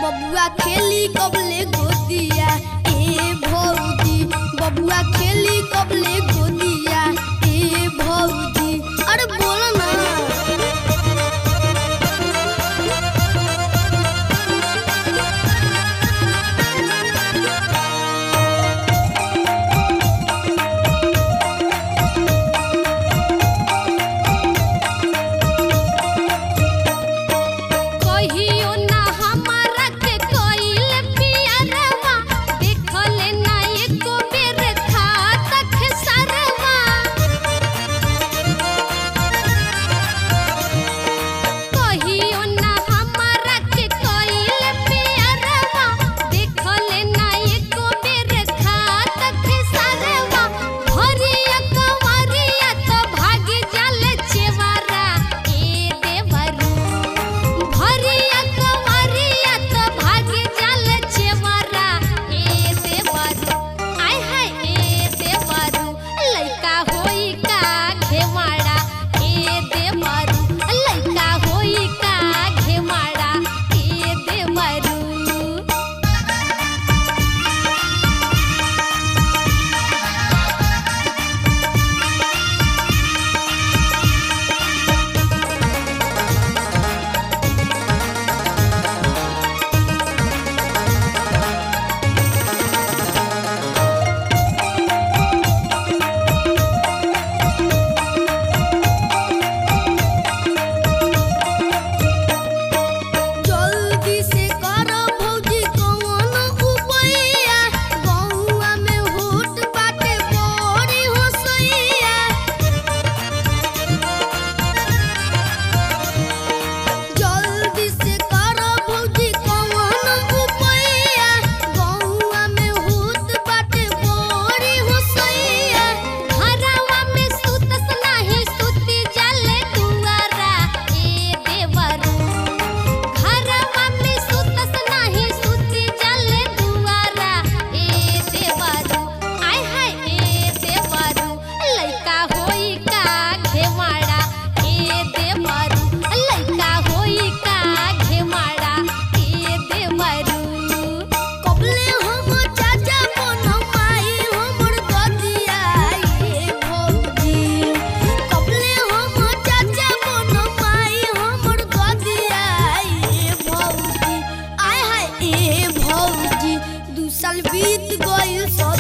बबुआ खेली कबले गोदिया ए भौजी बबुआ खेली कबले गोदिया ए भौजी अरे बोलो ना कहियो ना हमारा के कोइल पियरवा देखले ना एको बेर खातक सरवा कहियो ना हमारा के कोइल पियरवा देखले ना एको बेर खातक सरवा भरिया कंवरिया तो भागी जाले चेवारा ए देवरू भरिया कंवरिया तो भागी जाल चेवरा ए देवरू आय हाय ए देवरू लइका होई का घेवाड़ा ए देवरू लइका होई का घेवाड़ा ए देवरू जल्दी से करो भौजी कौन उपैया गौआ में होट बाटे बड़ी होसैया जल्दी से करो भौजी कौन उपैया गौआ में होट बाटे बड़ी होसैया घरवा में सुतस नाही सुती जाले दुआरा ए देवरू घरवा में सुतस नाही सुती जाले दुआरा ए देवरू आय हाय ए देवरू लइका होई का घेवाड़ा ए देवरू लइका होई का घेवाड़ा ए देवरू कबले हम चाचा बन माई हमर गदिया ए भौजी कबले हम चाचा बन माई हमर गदिया ए भौजी आय हाय ए भौजी दू साल बीत गइल सौ